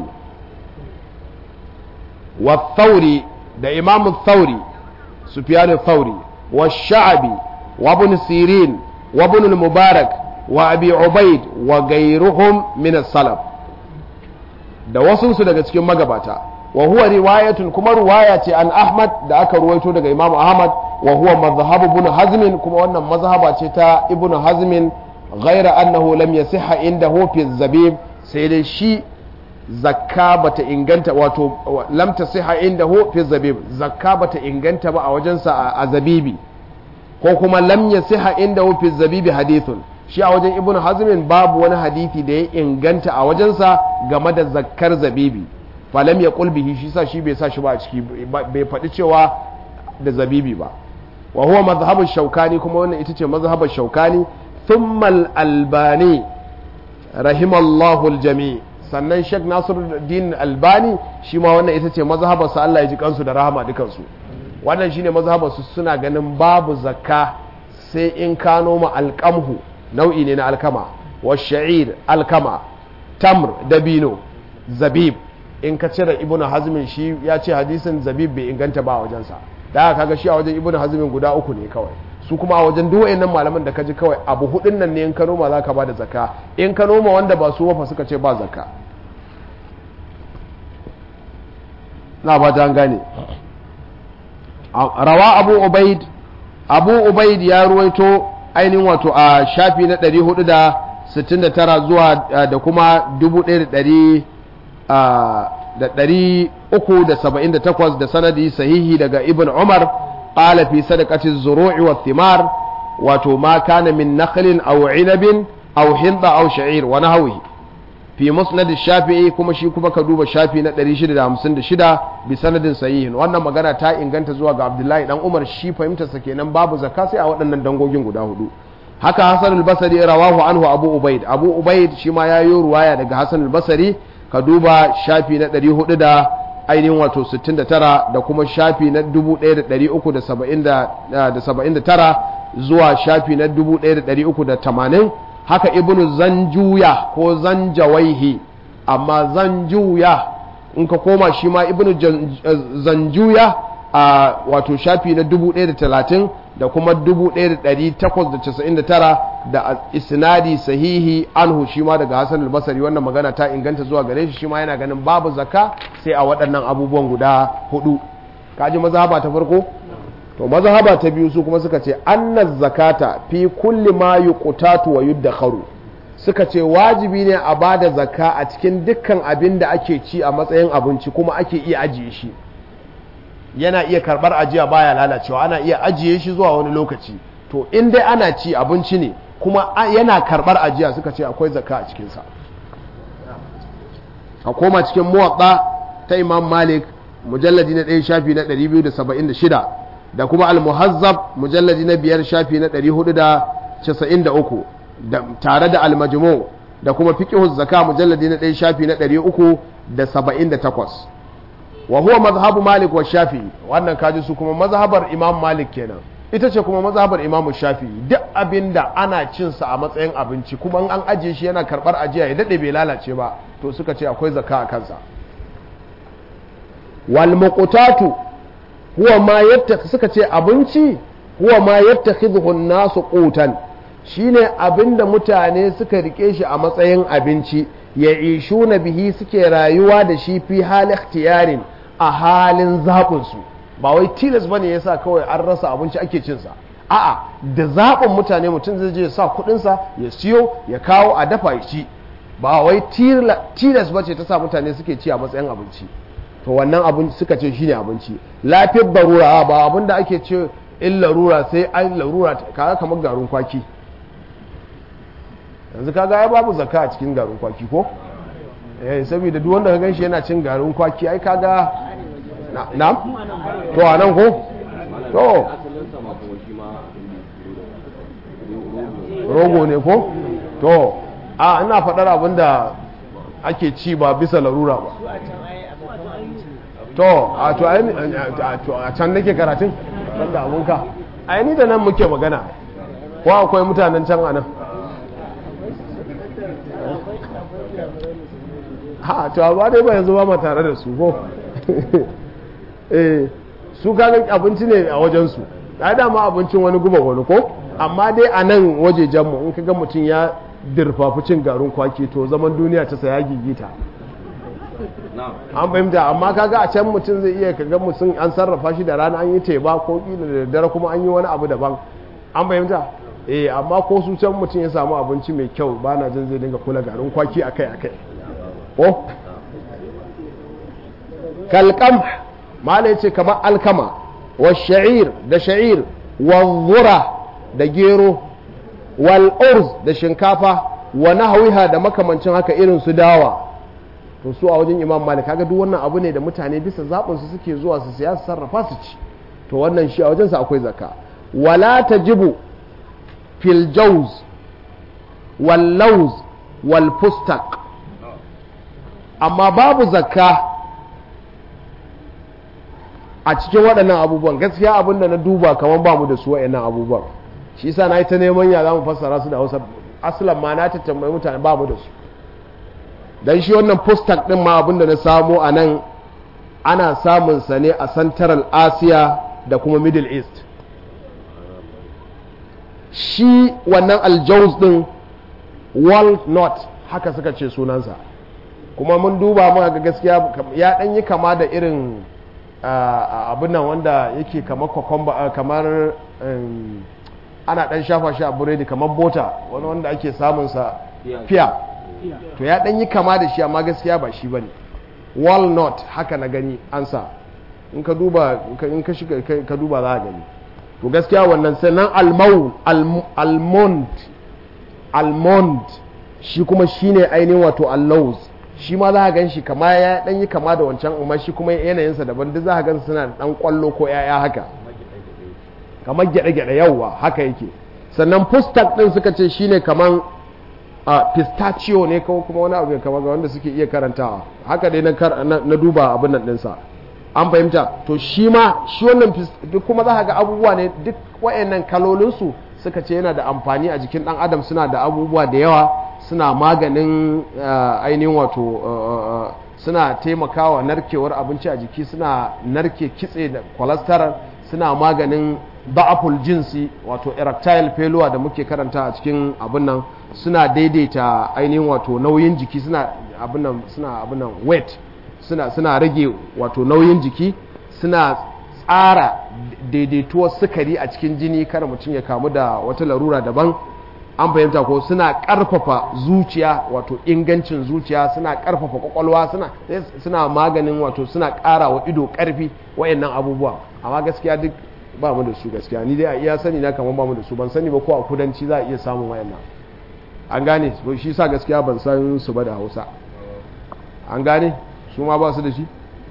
A: wa thauri da imam thauri sufyan thauri wa sha'bi wa ibn sirin wa ibn al-mubarak wa abi ubaid wa ghayruhum min as-salaf da wasunsu daga cikin magabata wa huwa riwayatun kuma ruwaya ce an ahmad da aka ruwaito daga imam ahmad wa huwa mazhabu ibn hazm kuma wannan mazhaba ce ta ibn hazm ghaira annahu lam yasiha indahu fi zabib sai dai shi zakka bata inganta wato lam tasiha indahu fi zabib zakka bata inganta ba a wajensa a zabibi ko kuma lam yasiha indahu fi zabibi hadithun shi a wajen ibn hazmin babu wani hadithi da ya inganta a wajensa game da zakkar zabibi falam ya kulbihi shi sa shi bai sa shi ba a ciki bai faɗi cewa da zabibi ba wa huwa mazhabin shaukani kuma wannan ita ce mazhabin shaukani thumma albani rahimallahu aljami sannan shek nasiruddin albani shi ma wannan ita ce mazhabar sa Allah ya ji kansu da rahama dukansu wannan shine mazhabar su suna ganin babu zakka sai in ka noma alqamhu nau'i ne na alkama wa sha'ir alkama tamr dabino zabib in ka cire ibnu hazmin shi ya ce hadisin zabib bai inganta ba a wajensa da haka kaga shi a wajen ibnu hazmin guda uku ne kawai su kuma a wajen duk wayannan malaman da kaji kawai abu hudun nan ne in ka noma zaka ba da zakka in ka noma wanda ba su wafa suka ce ba zakka na ba ta gane rawa abu ubaid abu ubaid ya ruwaito ainihin wato a shafi na 469 zuwa da kuma 1378 da sanadi sahihi daga ibn umar qala fi sadaqati zuru'i wa thimar wato ma kana min nakhlin aw inabin aw hinda aw sha'ir wa nahwihi fi musnad shafi'i kuma shi kuma ka duba shafi na 656 bi sanadin sahihin wannan magana ta inganta zuwa ga abdullahi dan umar shi fahimtarsa kenan babu zakka sai a waɗannan dangogin guda hudu haka hasan al-basri rawahu anhu abu ubaid abu ubaid shi ma yayi ruwaya daga hasan al-basri ka duba shafi na 400 da ainihin wato 69 da kuma shafi na 1379 zuwa shafi na 1380 haka ibnu zanjuya ko zanjawaihi amma zanjuya in ka koma shi ma ibnu zanjuya a wato shafi na 1030 da kuma 1899 da isnadi sahihi anhu shi ma daga Hassan al-Basri wannan magana ta inganta zuwa gare shi shi ma yana ganin babu zakka sai a waɗannan abubuwan guda hudu kaji mazhaba ta farko to mazhaba ta biyu su kuma suka ce anna zakata fi kulli ma yuqtatu wa yuddakharu suka ce wajibi ne a bada zakka a cikin dukkan abin da ake ci a matsayin abinci kuma ake iya ajiye shi yana iya karbar ajiya baya lalacewa ana iya ajiye shi zuwa wani lokaci to in dai ana ci abinci ne kuma yana karbar ajiya suka ce akwai zakka a cikinsa a koma cikin muwaɗa ta imam malik mujalladi na ɗaya shafi na 276 da kuma al-muhazzab mujalladi na biyar shafi na 493 da tare da al-majmu da kuma fiqhu zakka mujalladi na ɗaya shafi na 378 wa huwa mazhabu malik wa shafi'i wannan kaji su kuma mazhabar imam malik kenan ita ce kuma mazhabar imam shafi'i duk abinda ana cin sa a matsayin abinci kuma an ajiye shi yana karbar ajiya ya dade bai lalace ba to suka ce akwai zakka a kansa wal muqtatu huwa ma yatta suka ce abinci huwa ma yattakhidhu an-nasu qutan shine abinda mutane suka rike shi a matsayin abinci ya ishuna bihi suke rayuwa da shi fi hal ikhtiyarin a halin zaɓinsu ba wai tilas bane yasa kawai an rasa abinci ake cin sa a'a da zaɓin mutane mutum zai je ya sa kuɗinsa ya siyo ya kawo a dafa ya ci ba wai tilas ba ce ta sa mutane suke ci a matsayin abinci to wannan abin suka ce shine abinci lafiyar barura ba abin da ake ce in larura sai an larura kaga kamar garin kwaki yanzu kaga ya babu zakka a cikin garin kwaki ko eh saboda duk wanda ka ganshi yana cin garin kwaki ai kaga na to anan ko to rogo ne ko to a ina faɗar abin da ake ci ba bisa larura ba to a to a can nake karatun ban da abunka a ni da nan muke magana ko akwai mutanen can a nan ha to ba dai ba yanzu ba ma tare da su ko eh su kagan abinci ne a wajensu ya dama abincin wani guba wani ko amma dai a nan wajejenmu in ka ga mutum ya dirfafi cin garin kwaki to zaman duniya ta saya gigita an fahimta amma kaga a can mutum zai iya kaga mutum an sarrafa shi da rana an yi teba ko kila da daddare kuma an yi wani abu daban an fahimta eh amma ko su can mutum ya samu abinci mai kyau ba na jin zai dinga kula garin kwaki akai akai ko kalkam mala yace kamar alkama wa sha'ir da sha'ir wa zura da gero wal urz da shinkafa wa nahwiha da makamancin haka irin su dawa to su a wajen imam malik kaga duk wannan abu ne da mutane bisa zaɓin su suke zuwa su siya su sarrafa su ci to wannan shi a wajensa akwai zakka wala tajibu fil jawz wal lawz wal fustaq amma babu zakka a cikin waɗannan abubuwan gaskiya abin da na duba kamar ba mu da su waɗannan abubuwan shi yasa na yi ta neman ya za mu fassara su da hausa asalan ma na ta tambayi mutane ba mu da su dan shi wannan fustak din ma abin da na samo a nan ana samun sa ne a central asia da kuma middle east shi wannan aljauz din walnut haka suka ce sunansa kuma mun duba muka ga gaskiya ya dan yi kama da irin abin nan wanda yake kamar kwakwamba kamar ana dan shafa shi a buredi kamar bota wani wanda ake samunsa fiya to ya dan yi kama da shi amma gaskiya ba shi bane walnut haka na gani an sa in ka duba in ka shiga ka duba za ka gani to gaskiya wannan sannan almau almond almond shi kuma shine ainihin wato allauz shi ma za ka gan shi kama ya dan yi kama da wancan amma shi kuma yanayinsa daban duk za ka gan suna da dan kwallo ko yaya haka kamar gyade-gyade yauwa haka yake sannan fustak din suka ce shine kaman a pistachio ne ko kuma wani abu kamar ga wanda suke iya karantawa haka dai na duba abin nan dinsa an fahimta to shi ma shi wannan duk kuma za ga abubuwa ne duk wayannan kalolinsu suka ce yana da amfani a jikin dan adam suna da abubuwa da yawa suna maganin ainihin wato suna taimakawa narkewar abinci a jiki suna narke kitse da cholesterol suna maganin ba'aful jinsi wato erectile failure da muke karanta a cikin abin nan suna daidaita ainihin wato nauyin jiki suna abin nan suna abin nan weight suna suna rage wato nauyin jiki suna tsara daidaituwar sukari a cikin jini kar mutum ya kamu da wata larura daban an fahimta ko suna karfafa zuciya wato ingancin zuciya suna karfafa kwakwalwa suna suna maganin wato suna kara wa ido karfi wayannan abubuwa amma gaskiya duk ba mu da su gaskiya ni dai a iya sani na kamar ba mu da su ban sani ba ko a kudanci za a iya samun wayannan an gane shi sa gaskiya ban san su ba da hausa an gane su ma ba su da shi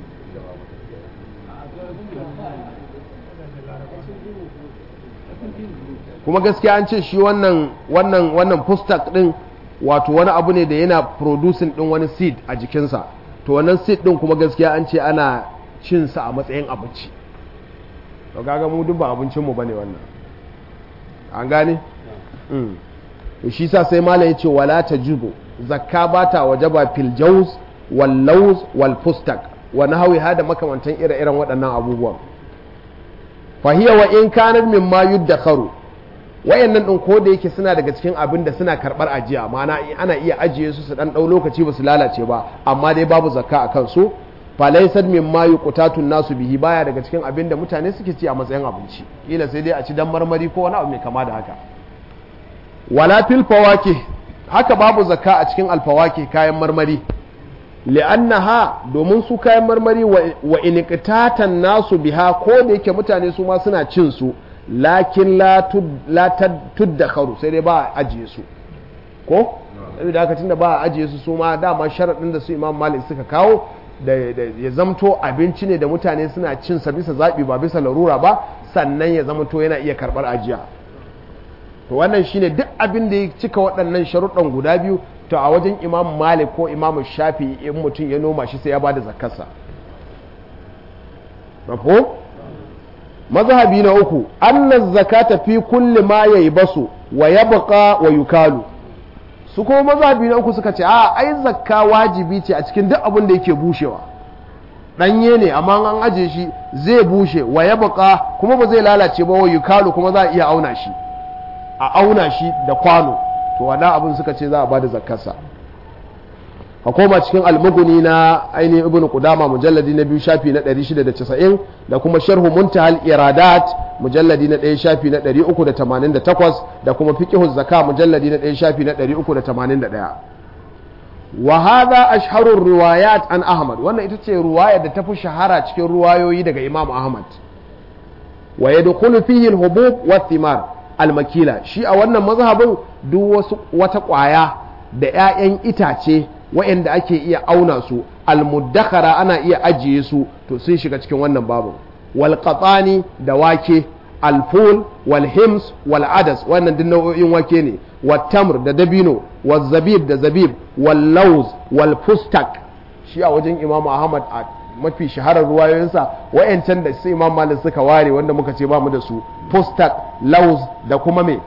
A: kuma gaskiya an ce shi wannan wannan wannan pustak din wato wani abu ne da yana producing din wani seed a jikinsa to wannan seed din kuma gaskiya an ce ana cin sa a matsayin abinci to kaga mu duk ba abincin mu bane wannan an gane mm to shi sa sai malai yace wala tajibu zakka bata wajaba fil jawz wal lawz wal pustak wa nahwi hada makamantan ire-iren waɗannan abubuwan fa hiya wa in kanat mimma yuddakharu wayannan din ko da yake suna daga cikin abin da suna karbar ajiya ma'ana ana iya ajiye su su dan dau lokaci ba su lalace ba amma dai babu zakka a kansu falaisar min ma yuqtatun nasu bihi baya daga cikin abin da mutane suke ci a matsayin abinci kila sai dai a ci dan marmari ko wani abu mai kama da haka wala fil fawakih haka babu zakka a cikin alfawakih kayan marmari li'annaha domin su kayan marmari wa iniqtatan nasu biha ko da yake mutane su ma suna cin su lakin la tuddakharu sai dai ba a ajiye su ko saboda haka tunda ba a ajiye su su ma dama sharadin da su Imam Malik suka kawo da ya zamto abinci ne da mutane suna cin sa bisa zabi ba bisa larura ba sannan ya zamto yana iya karbar ajiya to wannan shine duk abin da ya cika waɗannan sharuɗan guda biyu to a wajen imam malik ko imam shafi in mutum ya noma shi sai ya bada zakarsa mafhum mazhabi na uku anna zakata fi kulli ma yaybasu wa yabqa wa yukalu su kuma mazhabi na uku suka ce a ai zakka wajibi ce a cikin duk abin da yake bushewa danye ne amma an aje shi zai bushe wa yabqa kuma ba zai lalace ba wa yukalu kuma za a iya auna shi a auna shi da kwano to wannan abin suka ce za a bada zakarsa a koma cikin almuguni na ainihin ibn qudama mujalladi na biyu shafi na 690 da kuma sharhu muntahal iradat mujalladi na 1 shafi na 388 da kuma fiqhu zaka mujalladi na 1 shafi na 381 wa hadha ashharu riwayat an ahmad wannan ita ce riwaya da tafi shahara cikin ruwayoyi daga imam ahmad wa yadkhulu fihi al-hubub wa thimar almakila shi a wannan mazhabin duk wasu wata ƙwaya da 'ya'yan itace waɗanda ake iya auna su almuddakara ana iya ajiye su to sun shiga cikin wannan babu wal qatani da wake alful wal hims wal adas wannan duk nau'o'in wake ne wat tamr da dabino wal zabib da zabib wal lauz wal fustak shi a wajen imam ahmad a mafi shaharar ruwayoyinsa wayancan da sai imam malik suka ware wanda muka ce ba mu da su fustak lauz da kuma me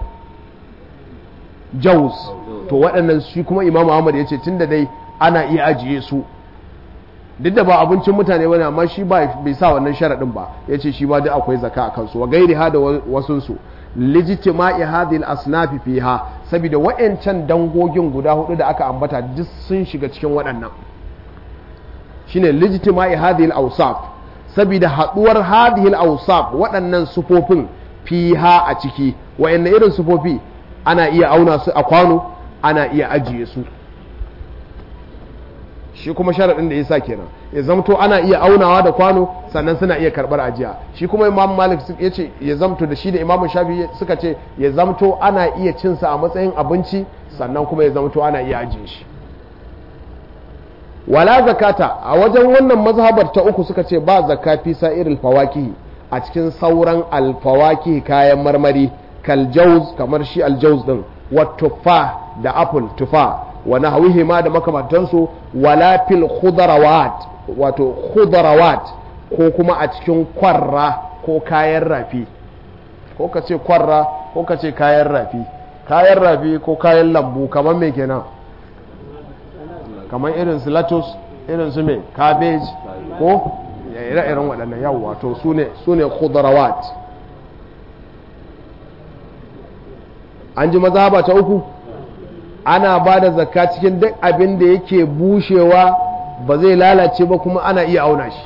A: jaus to waɗannan shi kuma imam ahmad ya ce tun da dai ana iya ajiye su duk da ba abincin mutane bane amma shi ba bai sa wannan sharaɗin ba ya ce shi ma duk akwai zaka a kansu wa gairi ha da wasunsu lijtima'i hadhihi al-asnafi fiha saboda wayancan dangogin guda hudu da aka ambata duk sun shiga cikin waɗannan shine lijtima'i hadhihi al-awsaf saboda haduwar hadhihi al-awsaf waɗannan sufofin fiha a ciki wayanne irin sufofi ana iya auna su a kwano ana iya ajiye su shi kuma sharaɗin da yasa kenan ya zamto ana iya aunawa da kwano sannan suna iya karɓar ajiya shi kuma imam malik ya ce ya zamto da shi da imam shafi suka ce ya zamto ana iya cinsa a matsayin abinci sannan kuma ya zamto ana iya ajiye shi wala zakata a wajen wannan mazhabar ta uku suka ce ba zakka fi sa'iril fawakihi a cikin sauran alfawakihi kayan marmari kal jauz kamar shi aljauz din wa tuffa da apple tufa wa nahwihi ma da makamantansu wala fil khudrawat wato khudrawat ko kuma a cikin kwarra ko kayan rafi ko ka ce kwarra ko ka ce kayan rafi kayan rafi ko kayan lambu kamar me kenan kamar irin su latus irin su mai cabbage ko ire-iren waɗannan yawwa to su ne khudrawat an ji mazhaba ta uku ana ba da zakka cikin duk abin da yake bushewa ba zai lalace ba kuma ana iya auna shi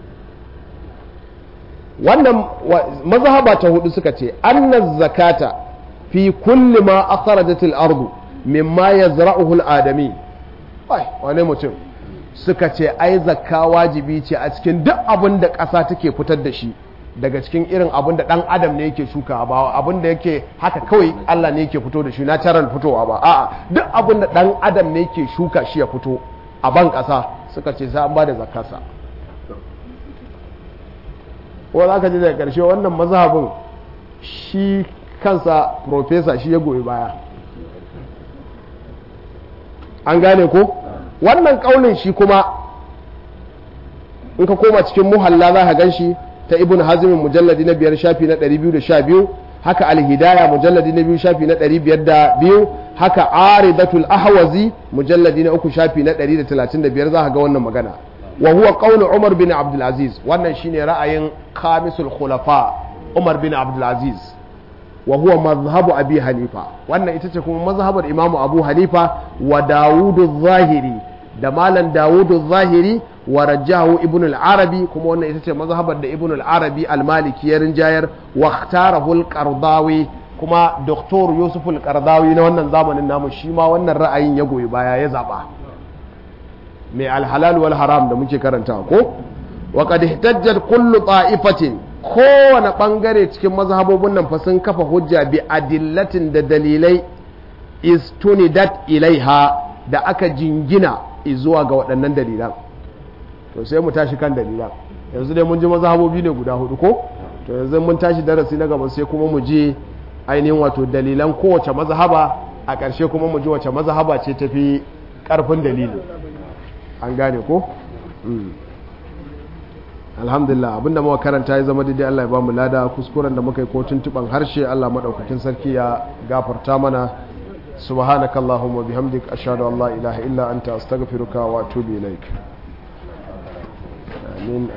A: wannan mazhaba ta hudu suka ce anna zakata fi kulli ma akhrajat al-ardu mimma yazra'uhu al-adami ai wane mutum suka ce ai zakka wajibi ce a cikin duk abin da ƙasa take fitar da shi daga cikin irin abin da ɗan adam ne yake shuka ba abin da yake haka kawai Allah ne yake fito da shi natural fitowa ba a'a duk abin da ɗan adam ne yake shuka shi ya fito a ban ƙasa suka ce sai an ba da zakkarsa ko za ka ji daga ƙarshe wannan mazhabin shi kansa profesa shi ya goyi baya an gane ko wannan ƙaunin shi kuma in ka koma cikin muhalla za ka gan shi ta ibn hazimin mujalladi na biyar shafi na 212 haka alhidaya mujalladi na biyu shafi na 502 haka aridatul ahwazi mujalladi na uku shafi na 135 za ka ga wannan magana wa huwa qawlu umar bin abdul aziz wannan shine ra'ayin khamisul khulafa umar bin abdul aziz wa huwa mazhabu abi hanifa wannan ita ce kuma mazhabar imamu abu hanifa wa dawudu zahiri da malam dawudu zahiri wa rajjahu ibn al-arabi kuma wannan ita ce mazhabar da ibn al-arabi al-maliki ya rinjayar wa ikhtarahu al-qardawi kuma doktor yusuf al-qardawi na wannan zamanin namu shi ma wannan ra'ayin ya goyi baya ya zaba mai al-halal wal haram da muke karanta ko wa qad ihtajjat kullu ta'ifatin kowane bangare cikin mazhabobin nan fa sun kafa hujja bi adillatin da dalilai istunidat ilaiha da aka jingina zuwa ga waɗannan dalilan to sai mu tashi kan dalilan yanzu dai mun ji mazhabobi ne guda hudu ko to yanzu mun tashi darasi na gaba sai kuma mu je ainihin wato dalilan kowace mazhaba a ƙarshe kuma mu ji wace mazhaba ce tafi ƙarfin dalili an gane ko alhamdulillah abinda muka karanta ya zama daidai Allah ya bamu lada kuskuren da muka yi ko tuntuban harshe Allah madaukakin sarki ya gafarta mana subhanakallahumma bihamdik ashhadu an la ilaha illa anta astaghfiruka wa atubu ilaik amin